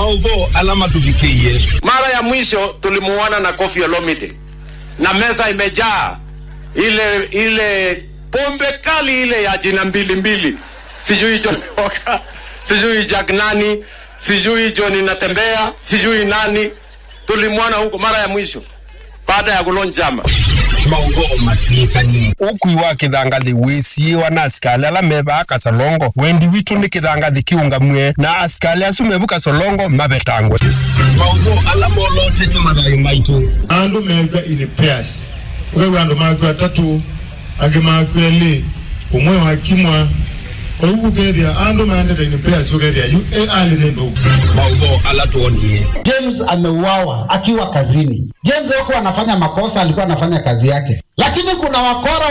maudho alama tuvikie Mara ya mwisho tulimuona na Kofi Olomide na meza imejaa ile ile pombe kali ile ya jina mbili mbili, sijui John Walker, sijui Jack nani, sijui John Natembea, sijui nani. Tulimwona huko mara ya mwisho baada ya kulonjama. maudho matuikanie ukui wa kithangathi wisiiwa na asikali ala mevaa kasolongo wendi witu ni kithangathi kiungamwe na asikali asu mevu kasolongo mavetangwe maudho alama olotete mathayo maitu andu meka in pairs wewe andu makwe atatu angi makwe eli umwe wakimwa oguo kethia andu maendete in pairs ukethia yu e ali ni thuku maudho alatuonie James ameuawa akiwa kazini. James hakuwa anafanya makosa, alikuwa anafanya kazi yake, lakini kuna wakora